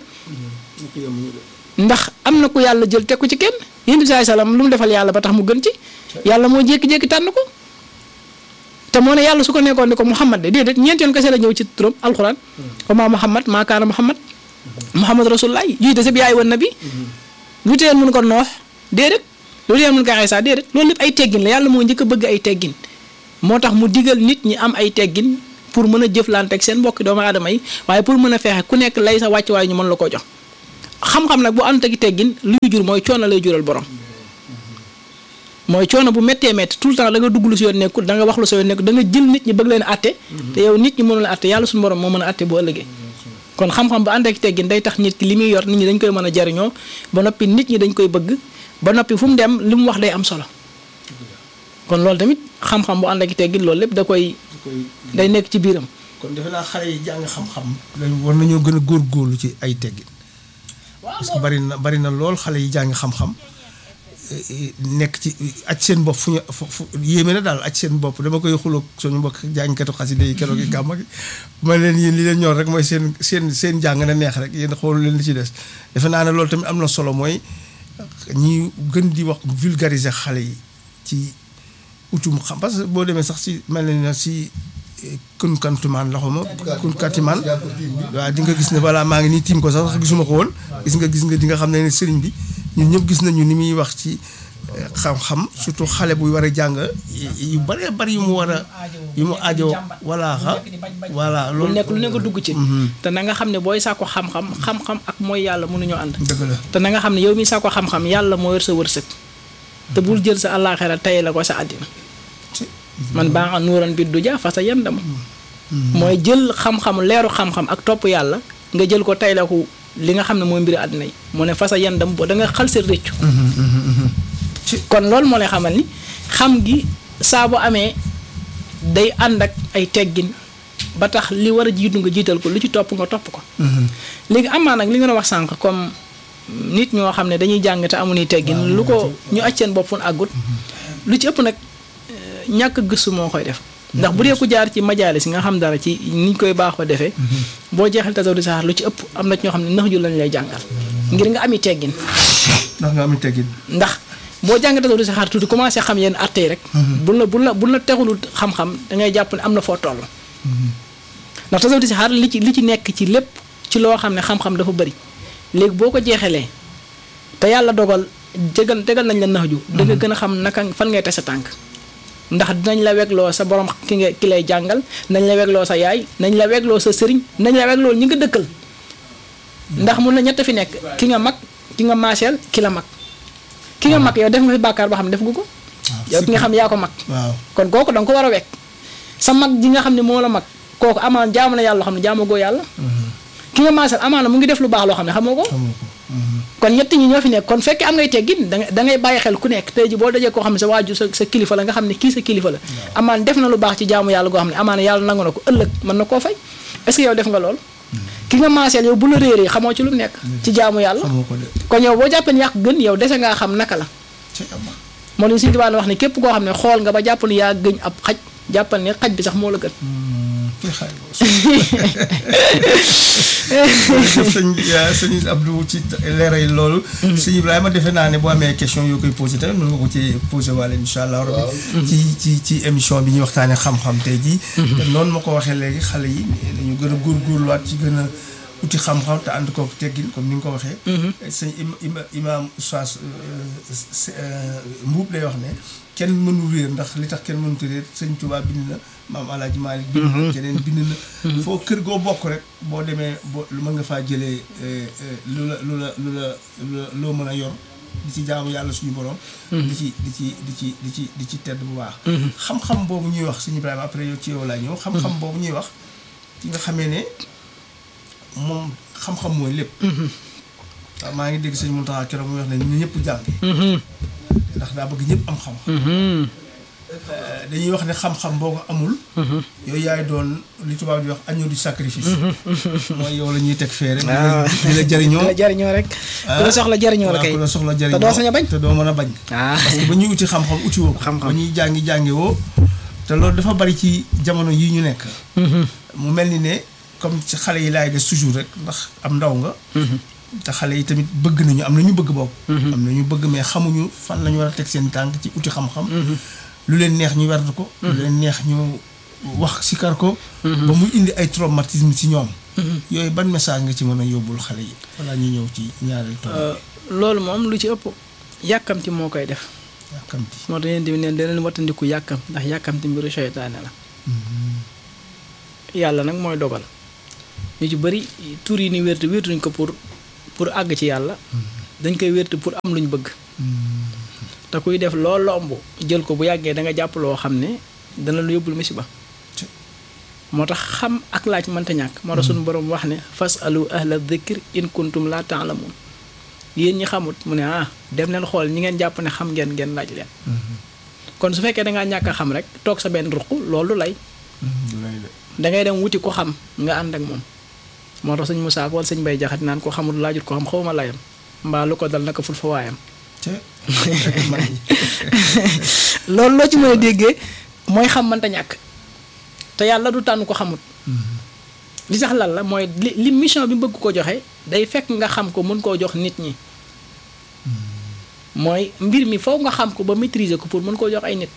S1: ndax am na ku yàlla jël teg ko ci kenn yéen bi salaam lu mu defal yàlla ba tax mu gën ci yàlla moo jékki-jékki tànn ko te moo ne yàlla su ko nekkoon ne ko Muhammad de déedéet ñeent yoon kese la ñëw ci turam alxuraan wa maa Muhammad maa kaana Muhammad Muhammad rasulullah jiite sa bi yaay woon na bi lu teel mun ko noox déedéet loolu yamul gaaxee sax déedéet loolu lépp ay teggin la yàlla moo njëkk a bëgg ay teggin moo tax mu digal nit ñi am ay teggin pour mën a jëflante ak seen mbokki doomu aadama yi waaye pour mën a fexe ku nekk lay sa wàcc waaye ñu mën la ko jox xam-xam nag bu ànd ak teggin luy jur mooy coono lay jural borom mooy coono bu méttee métti tout le temps da nga dugg lu si yoon nekkul da nga wax lu sa yoon nekkul da nga jël nit ñi bëgg leen atte te yow nit ñi mënul atte yàlla suñu borom moo mën a atte bu ëllëgee kon xam-xam bu ànd ak teggin day tax nit ki li muy yor nit ñi dañ koy mën a jariñoo ba noppi nit ñi dañ koy bëgg ba noppi fu mu dem li mu wax day am solo kon loolu tamit xam-xam bu ànd ak teggin loolu lépp da koy day nekk ci biiram
S2: kon defe naa xale yi jàng xam-xam lañ war nañoo gën a góorgóorlu ci ay teggin parce que bari na bari na lool xale yi jàng xam-xam nekk ci aj seen bopp fu ñu fu yéeme na daal aj seen bopp dama koy xuloog suñu mbokk jàngkatu xaside yi keroog yi gàmma gi ma leen yéen li leen ñor rek mooy seen seen seen jàng na neex rek yéen xoolu leen li ci des defe naa ne loolu tamit am na solo mooy ñi gën di wax vulgariser xale yi ci utum xam parce que boo demee sax si mel na si kun kantumaan la xawma kun katimaan waaw di nga gis ne voilà maa ngi nii tiim ko sax gisuma ko woon gis nga gis nga di nga xam ne ne sëriñ bi ñun ñëpp gis nañu ni muy wax ci xam-xam surtout xale buy war a jàng yu bëree bëri yu mu war a yu mu aajo voilà xa voilà
S1: lu nekk lu nekk dugg ci te na nga xam ne booy sàkko xam-xam xam-xam ak mooy yàlla mënuñoo ànd
S2: dëgg la
S1: te na nga xam ne yow mi sàkko xam-xam yàlla moo yor sa wërsëg te bul jël sa àllaaxira tey la ko sa àddina man baa nga nuuran bi du ja fa sa yandam mooy jël xam-xam leeru xam-xam ak topp yàlla nga jël ko tey la ko li nga xam ne mooy mbiri àddina yi mu ne fa sa yandam boo da nga xal sa rëccu kon loolu moo lay xamal ni xam gi saa bu amee day ànd ak ay teggin ba tax li war a jiitu nga jiital ko lu ci topp nga topp ko léegi amaa nag li nga wax sànq comme nit ñoo xam ne dañuy jàng te amuñuy teggin lu ko ñu aj seen bopp fu àggut lu ci ëpp nag ñàkk gëstu moo koy def ndax bu dee ku jaar ci majaalis nga xam dara ci niñ koy baaxoo defee boo jeexal tasawdu saxaar lu ci ëpp am na ñoo xam ne nax ju lañ lay jàngal ngir nga ami teggin
S2: ndax nga ami teggin
S1: ndax boo jàng tasawdu saxaar tuuti commencé xam yenn atte yi rek bu la bu la bu la texulul xam-xam da ngay jàpp ne am na foo toll ndax tasawdu saxaar li ci li ci nekk ci lépp ci loo xam ne xam-xam dafa bëri léegi boo ko jeexalee te yàlla dogal jégal tegal nañ la nax ju da nga gën a xam naka fan ngay teg sa tànk ndax dinañ la wegloo sa borom ki nga ki lay jàngal nañ la wegloo sa yaay nañ la wegloo sa sëriñ nañ la wegloo ñi nga dëkkal ndax mun na ñett fi nekk ki nga mag ki nga maaseel ki la mag ki nga mag yow def nga fi bàkkaar boo xam ne def nga ko yow ki nga xam yaa ko mag
S2: waaw
S1: kon kooku danga ko war a wekk sa mag ji nga xam ne moo la mag kooku amaan jaamu na yàlla loo xam ne jaamu goo yàlla ki nga maaseel amaana mu ngi def lu baax loo xam ne xamoo ko kon ñett ñi ñoo fi nekk kon fekkee am ngay teggin da da ngay bàyyi xel ku nekk tey ji boo dajee koo xam ne sa waaju sa sa kilifa la nga xam ne kii sa kilifa la amaan def na lu baax ci jaamu yàlla goo xam ne amaana yàlla nangu na ko ëllëg mën na koo fay est-ce que yow def nga lool ki nga maaseel yow bu la réeree xamoo ci lu mu nekk ci jaamu yàlla
S2: xamoo ko de
S1: kon yow boo jàppee ne yàq gën yow dese ngaa xam naka la
S2: ci ama
S1: moo li suñu tubaab wax ne képp koo xam ne xool nga ba jàpp ne yaa gëñ ab xaj jàppal ne xaj bi sax moo la gën
S2: kii xaay jërëjëf sëñ sëñ Abdou ci leeral loolu sëñ Ibrahima defe naa ne boo amee question yoo koy posé tamit mën nga ko ci posé waale incha allah rabbi ci ci ci émission bi ñuy waxtaanee xam-xam tey jii te noonu ma ko waxee léegi xale yi dañu gën a góorgóorluwaat ci gën a uti xam-xam te ànd ko teggin comme ni nga ko waxee sëñ ima imaam Oustaz Mbuub lay wax ne kenn mënu réer ndax li tax kenn mënut réer sëñ Tuubaa bind na maam Alaaji Maalik bind na keneen bind na foo kër goo bokk rek boo demee boo mën nga faa jëlee lu la lu la lu la lu la loo mën a yor di ci jaamu yàlla suñu borom di ci di ci di ci di ci di ci tedd bu baax xam-xam boobu ñuy wax sëñ Ibrahima après yow ci yow laa ñëw xam-xam boobu ñuy wax ki nga xamee ne moom xam-xam mooy lépp waaw maa ngi dégg sëñ Mountakha keroog muy wax ne ñu ñëpp jàng ndax daa bëgg ñëpp am xam-xam dañuy wax ne xam-xam boo ko amul yooyu yaay doon li tubaab di wax agneau du sacrifice mooy yow la ñuy teg fee rek di la jariñoo
S1: la jariñoo rek ku la soxla jariñoo la kay
S2: ku la soxla jariñoo
S1: te doo sañ a bañ
S2: te doo mën a bañ
S1: ah
S2: parce que ba ñuy uti xam-xam uti woo ko
S1: Xam-xam.
S2: ba ñuy jàngi jàngi woo te loolu dafa bari ci jamono yi ñu nekk mu mel ni ne comme ci xale yi laay des toujours rek ndax am ndaw nga te xale yi tamit bëgg nañu am na ñu bëgg boobu am na ñu bëgg mais xamuñu fan la ñu war a teg seen tànk ci uti xam-xam lu leen neex ñu werd ko lu leen neex ñu wax sikar ko ba muy indi ay traumatisme ci ñoom yooyu ban message nga ci mën a yóbbul xale yi walla ñu ñëw ci ñaareel tool
S1: loolu moom lu ci ëpp yàkkamti moo koy def
S2: yàkkamti
S1: moo tax yéen tamit neen da leen wattandiku yàkkam ndax yàkkamti mbiru seytaane la yàlla nag mooy dogal ñu ci bëri tur yi ni wérte wértuñ ko pour pour àgg ci yàlla dañ koy wérte pour am luñ bëgg te kuy def loo lomb jël ko bu yàggee da nga jàpp loo xam ne dana lu yóbbul musiba moo tax xam ak laaj mënta ñàkk moo tax suñu borom wax ne fas alu ahla dhikr in kuntum la ta'lamun yéen ñi xamut mu ne ah dem leen xool ñi ngeen jàpp ne xam ngeen ngeen laaj leen kon su fekkee dangaa ñàkk a xam rek toog sa benn ruq loolu lay dangay dem wuti ko xam nga ànd ak moom moo tax sëñ Moussa wala sëñ Bay Jaxate naan ko xamul laajut ko xam xawma layam mbaa lu ko dal naka ful fa waayam
S2: te
S1: loolu loo ci mën a déggee mooy xam mënta ñàkk te yàlla du tànn ko xamut li sax lan la mooy li li mission bi bëgg ko joxe day fekk nga xam ko mën koo jox nit ñi mooy mbir mi foog nga xam ko ba maîtriser ko pour mën koo jox ay nit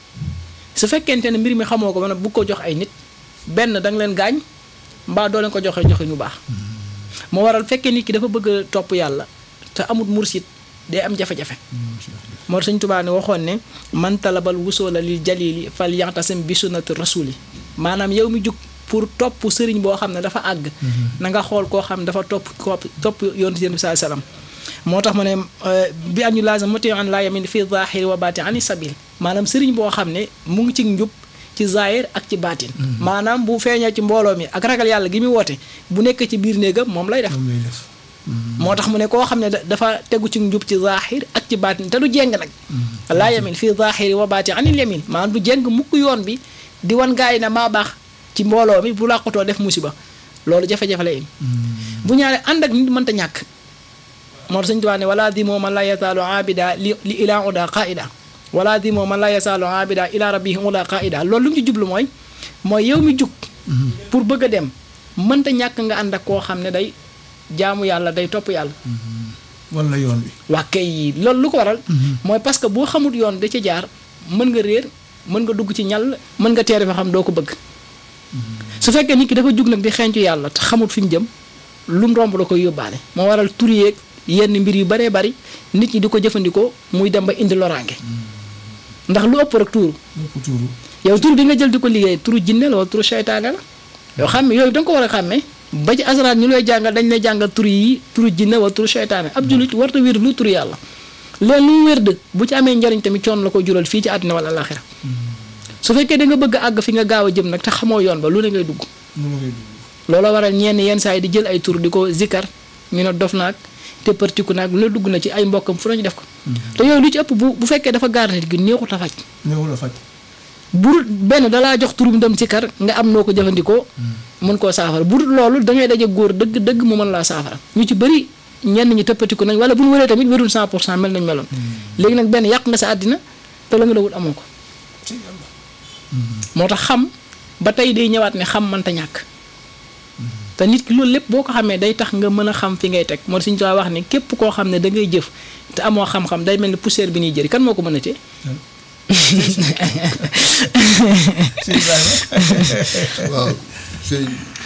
S1: su fekkente ne mbir mi xamoo ko ba nag bu ko jox ay nit benn da nga leen gaañ mbaa doo leen ko joxe joxe ñu baax moo waral fekkee nit ki dafa bëgg a topp yàlla te amut mursit day am jafe-jafe moo Sëñ Tuubaa ne waxoon ne man talabal wusoola lil jalili fal yaxtasim bi sunnati rasuli maanaam yow mi jug pour topp sëriñ boo xam ne dafa àgg na nga xool koo xam ne dafa topp topp yoon si yéen bi saa salaam moo tax mu ne bi an ñu laazim mati an laa yamin fi zahiri wa baati ani sabil maanaam sëriñ boo xam ne mu ngi ci njub ci zahir ak ci baatin maanaam bu feeñee ci mbooloo mi ak ragal yàlla gi muy woote bu nekk ci biir néegam moom lay def moo tax mu ne koo xam ne dafa tegu ci njub ci zahir ak ci baatin te du jeng nag laa yamin fii zahiri wa baati anil yamin maanaam du jeng mukk yoon bi di wan gaa yi ne maa baax ci mbooloo mi bu làqutoo def musiba loolu jafe-jafe la im bu ñaare ànd ak nit mënta ñàkk moo tax Sëñ Tuubaa ne wala di moo man la yasaalu abida li li ilaa uda qaida wala di moo man la yasaalu abida ila rabbihi uda qaida loolu lu mu ci jublu mooy mooy yow mi jug pour bëgg a dem mënta ñàkk nga ànd ak koo xam ne day jaamu yàlla day topp yàlla
S2: wala yoon wi
S1: waa kay yi loolu lu ko waral mooy parce que boo xamut yoon da ci jaar mën nga réer mën nga dugg ci ñal mën nga teere fa xam doo ko bëgg su fekkee nit ki dafa jug nag di xeeñcu yàlla te xamut fi mu jëm lu mu romb da koy yóbbaale moo waral tur yeeg yenn mbir yu baree bari nit ñi di ko jëfandikoo muy dem ba indi loraange ndax lu ëpp rek tuuru yow tur bi nga jël di ko liggéey turu jinne la wala turu seytaane la yow xam yooyu da nga ko war a xàmmee ba ci asaraat ñu lay jàngal dañ lay jàngal tur yi turu jinne wala turu seytaane ab jullit warta wér lu turu yàlla leen lu wér dë bu ci amee njariñ tamit coon la ko jural fii ci àddina wala alaxira su fekkee da nga bëgg a àgg fi nga gaaw a jëm nag te xamoo yoon ba lu ne ngay dugg looloo waral ñenn yenn saa yi di jël ay tur di ko zikkar ñu ne dof naag te partiku naag lu ne dugg na ci ay mbokkam fu nañu def ko te yooyu lu ci ëpp bu bu fekkee dafa gaar nit gi neexut a faj
S2: néewul a faj
S1: bu benn dalaa jox turum dem ci kar nga am noo ko jëfandikoo mën koo saafara bu dul loolu da ngay daje góor dëgg dëgg mu mën laa saafara ñu ci bëri ñenn ñi tëppatiku nañ wala bu ñu wëree tamit wérul 100 pour cent mel nañ meloon léegi nag benn yàq nga sa àddina te la nga la wut amoo ko moo tax xam ba tey day ñëwaat ne xam mënta ñàkk te nit ki loolu lépp boo ko xamee day tax nga mën a xam fi ngay teg moo suñu too wax ne képp koo xam ne da ngay jëf te amoo xam-xam day mel ni poussière bi ñuy jëri kan moo ko mën a tee
S3: waaw sëñ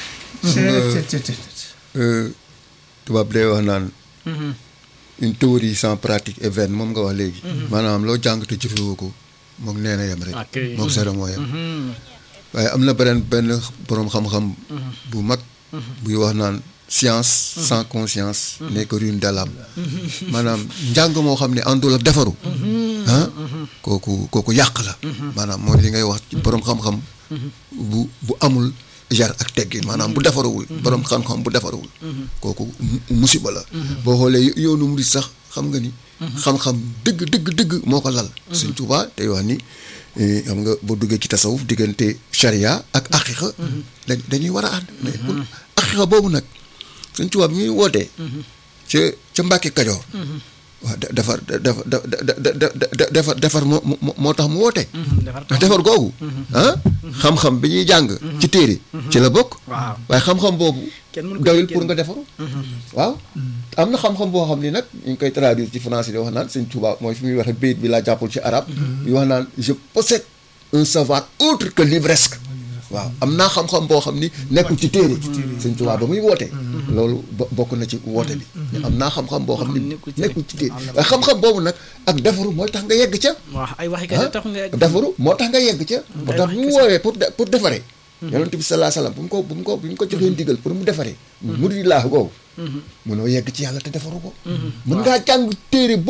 S3: tubaab day wax naan une théorie sans pratique est vaine moom nga wax léegi maanaam loo jàng te jëfewoo ko moom nee na yem rek moom sera moo yem waaye am na beneen benn boroom xam-xam bu mag buy wax naan science sans conscience n'est que ruine de l'âme maanaam njàng moo xam ne àndul ak defaru ah kooku kooku yàq la maanaam mooy li ngay wax ci boroom xam-xam bu bu amul jar ak teggin maanaam bu defaruwul boroom xam-xam bu defaruwul kooku musiba la boo xoolee yoonu murid sax xam nga ni xam-xam dëgg dëgg dëgg moo ko lal Sëñ Tuubaa tey wax ni xam nga boo duggee ci tasawuf diggante charia ak aqiqa da dañuy war a ànd mais pour aqiqa boobu nag Sëñ Tuubaa bi ñuy wootee ca ca Mbàkke Kajoor waaw defar defar defar defar moo moo tax mu woote ndax defar googu ah xam-xam bi ñuy jàng ci téere ci la bokk waaye xam-xam boobu doyul pour nga defaru waaw am na xam-xam boo xam ni nag ñu ngi koy traduire ci français di wax naan Sëñ Tuubaa mooy fi muy waxee bayit bi laa jàppul ci arabe yu wax naan je possède un savoir autre que livresque waaw am naa xam-xam boo xam ni nekkul ci téere sëñ Tuubaa ba muy woote loolu bo- bokk na ci woote bi am naa xam-xam boo xam ni
S1: nekkul ci
S3: nekkul ci téere
S1: téere.
S3: waaye xam-xam boobu nag ak defaru mooy tax nga yegg ca
S1: waaw ay waxi
S3: ah
S1: kese tax nga egg
S3: defaru moo tax nga yegg ca moo
S1: ay
S3: tax
S1: wax
S3: bu mu
S1: kese.
S3: woowee pour de- pour defaree yonent bi salaa salaam bu mu ko bu mu ko bu mu ko joxee ndigal pour mu defaree mu di laax googu munoo yegg ci yàlla te defaru ko mën ngaa jàng téere